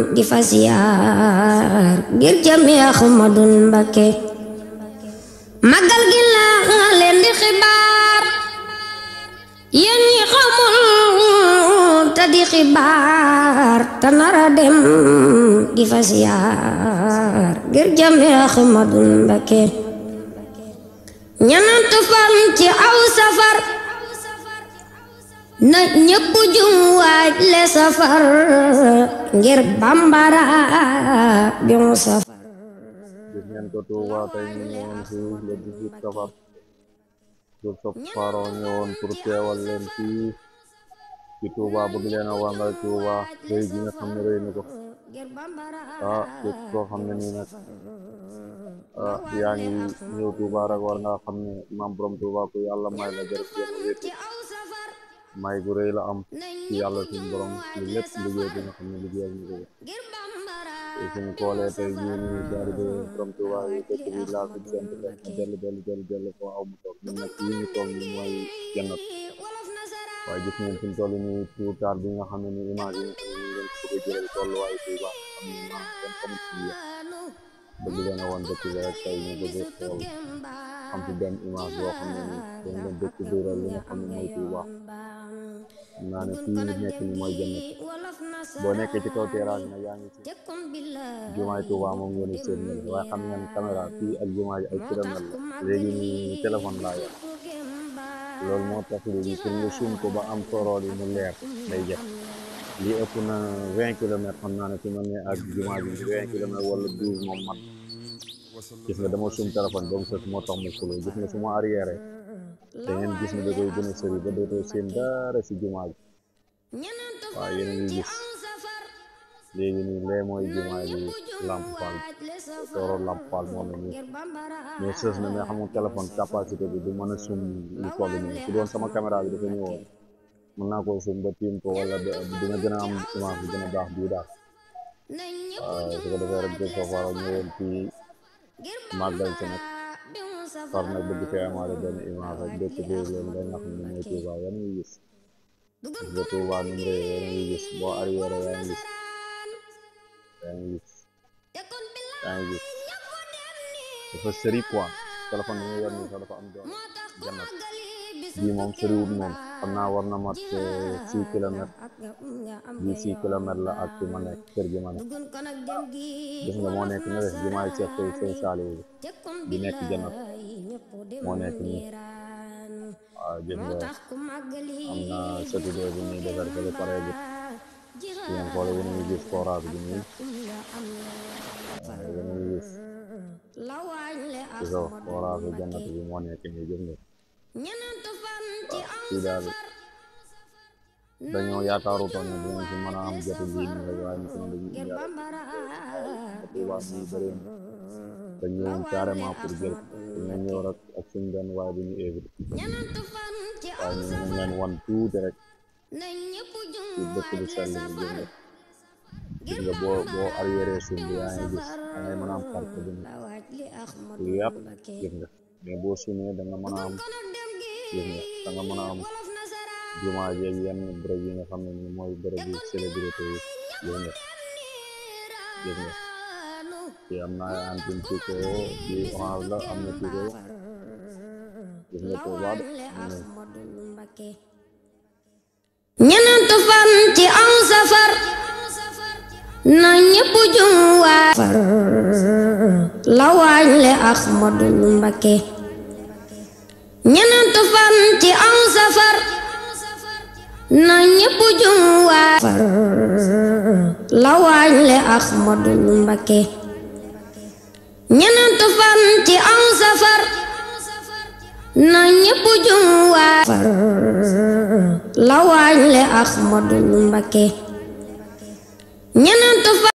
di fa siyaar ngir jëmi Ahmadun Mbakke magal gi laa leen di xibaar yéen ñi xamul te di xibaar te nara dem di fa siyaar ngir jëmi Ahmadun Mbakke ñanantu fan ci aw safar na ñëpp jum waaj le safar ngir bambara bi mu safar gis ngeen ko Touba tey ñu ñëwoon fii le 18 safar sur sop faro ñëwoon pour teewal leen fii ci Touba bëgg leen a wàngal Touba rëy gi nga xam ne rëy na ko ah képp koo xam ne nii nag ah yaa ngi ñëw Touba rek war nga xam ne maam borom Touba ku yàlla may la jërëjëf jéem a wéetu may gu rëy la am ci yàlla suñu borom ci lépp liggéey bi nga xam ne liggéeyal ñu ko te suñu koolee tey jii nii jaari de borom Touba yi dëkk bi laa fi jant def na dellu dellu dellu dellu foo aw mu toog ñun nag fii ñu toog ni mooy jannat waaye gis ngeen fi mu toll nii tuutaar bi nga xam ne ni image yi nga xam ne ni ngeen ko bëgg a jëlal tolluwaayu Touba xam ne maam kenn xamul ci yéen bëgg leen a woon dëkk bi rek tey ñu bëgg a xool am ci benn image boo xam ne ni dañ leen dëkk biiral li nga xam ne mooy Touba xam naa ne fii ñu nekk ni mooy jannat boo nekkee ci kaw terrasse nag yaa ngi ci jumaay Touba moom ngeen di seen mel waaye xam ngeen caméra fii ak jumaa ji ay kilomètre la léegi nii téléphone laa yor loolu moo tax léegi pour nga suum ko ba am sorool yi mu leer day jëf lii ëpp na vingt kilomètres xam naa ne fi ma ne ak jumaa ji vingt kilomètres wala douze moom mat gis nga dama suum téléphone ba mu sës moo tax mu fuloo gis nga su ma arrière da ngeen gis ne da koy gën a sëri ba dootoo seen dara si jumaa ji waaw yéen a ngi gis léegi nii lee mooy jumaa ji Lamp Fall sooro Lamp Fall moom la nii mais sës na mais xam nga téléphone capacité bi du mën a sum lu toll nii su doon sama caméra bi dafa ñëwoon mën naa koo sum ba tiim ko wala dina gën a am image bi gën a baax bii daal waaw su ko defee rek de soo faro ñëwoon fii màggal si nag far nag bëgg fee amaale benn image rek dëkk bi leen da nga xam ne mooy Touba yan ngi gis gis nga Touba nu mu rëy yan ngi gis boo arrière yaa ngi gis yaa ngi gis yaa ngi gis dafa sëri quoi téléphone bi nga yor nii sax dafa am doon jannat bii moom sëriwut moom xam naa war na mat six kilomètres bii six kilomètres la ak fi ma nekk kër gi ma nekk gis nga moo nekk na def jumaay Seex Fay Sëñ Saaliw bi nekk jannat moo nekk nii waaw gis nga am na satudoo bi nii defar fële pare bi yéen xoole yéen a ngi gis forage bi nii yéen a ngi gis gis nga forage jannat bi moo nekk nii gis nga fii daal dañoo yaakaarutoon ne dinañ fi mën a am jotu lii nii rek waaye nit ñi dañuy indi Touba muy bëri na te ñëwoon carrément pour jël dina ñëw rek ak suñ benn waaye bu ñu évité waaye ñu ngi leen wan tuuti rek ci dëkk bu sell bi gis nga gis nga boo boo arrière suuf bi yaa ngi gis da ngay mën a am parc bi lu yaatu gis nga mais boo sumee da nga mën a am gis nga da nga mën a am jumaa jeeg yenn bërëb yi nga xam ne ni mooy bërëb yi célébrité yi gis nga gis nga ci am na ay antine tico ci orange la am na tico gis nga Touba de ñenantu fan ci aw safar na ñépp jum waa far la waañ le Ahmadul Mbakke ñenantu fan ci aw safar na ñépp jum waa far la waañ le Ahmadul Mbakke ñenantu fan ci aw safar na ñépp jum waa far la waañ le Ahmadul Mbakke ñenantu fan